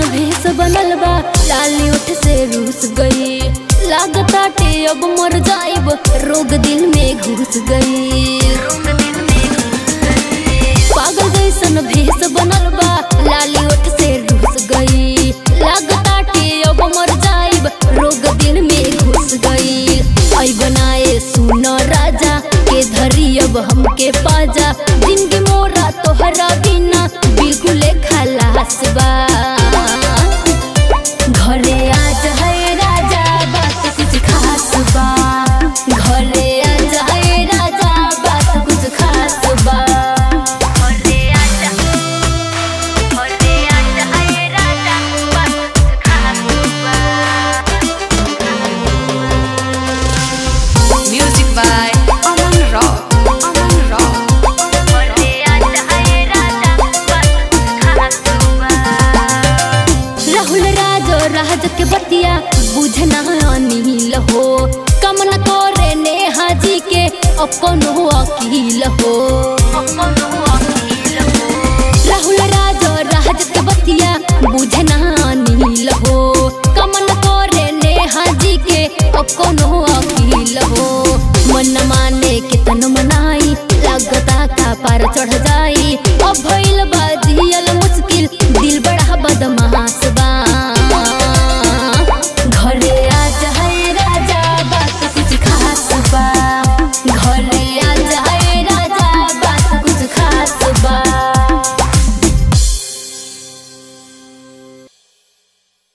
भेस बनल बा लाली ओठ से रूस गई लागताटे अब मर जाइब रोग दिल में घुस गई पागल जैसन भेस बनल बा लाली ओठ से रूस गई लागताटे अब मर जाइब रोग दिल में घुस गई आई बनाए सुन राजा के धरी अब हमके पाजा जिंदगी मोरा तोहरा बिना बिल्कुल खलास बा घरे आज है राजा बात कुछ खास बा घरे आज है राजा बात कुछ खास बा घरे आज घरे आज है राजा बात कुछ खास बा Music by Aman Rock. Aman Rock. घरे आज है राजा बात कुछ खास बा राहुल राज राज के बतिया बुझना अनिल हो कम न करे नेहा जी के अपन अकील हो राहुल राज राज के बतिया बुझना अनिल हो कम न करे नेहा जी के अपन अकील हो मन माने के तन मनाई लागता का पार चढ़ जा